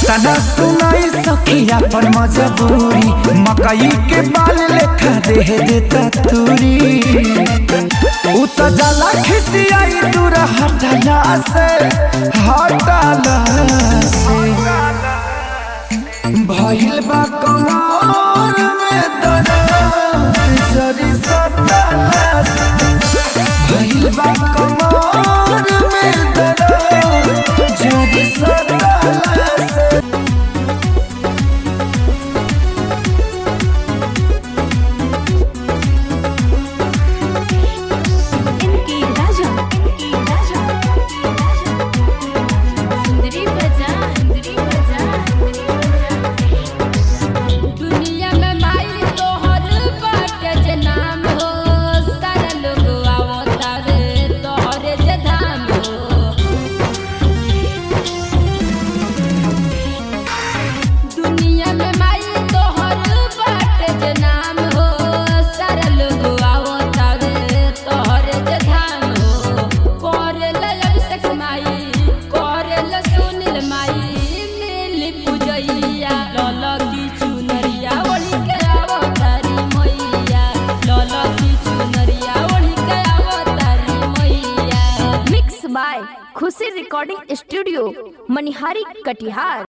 कतना सुनाई सखिया पर मजबूरी मकई के बाल लेखा दे देता तूरी उ त जाला खिसियाई दूर हटला से हटला से भइल बा कमर में दर्द जरी सटला से भइल बा कमर में दर्द जरी सटला से इनकी राजा इनकी राजा सुंदरी बजा सुंदरी बजा दुनिया में माई तोहर बाटे जे नाम हो सारा लोग आवता रे तोहरे जे धाम हो दुनिया में माई तोहर बाटे जे नाम हो सारा लोग आवता रे तोहरे जे धाम हो करेला अभिषेक माई करेला सुनील माई मिली पूजैया लल की चुनरिया ओढ़ी के आवतारी मैया लल की चुनरिया ओढ़ी के आवतारी मैया mix by Khushi recording studio Manihari Katihar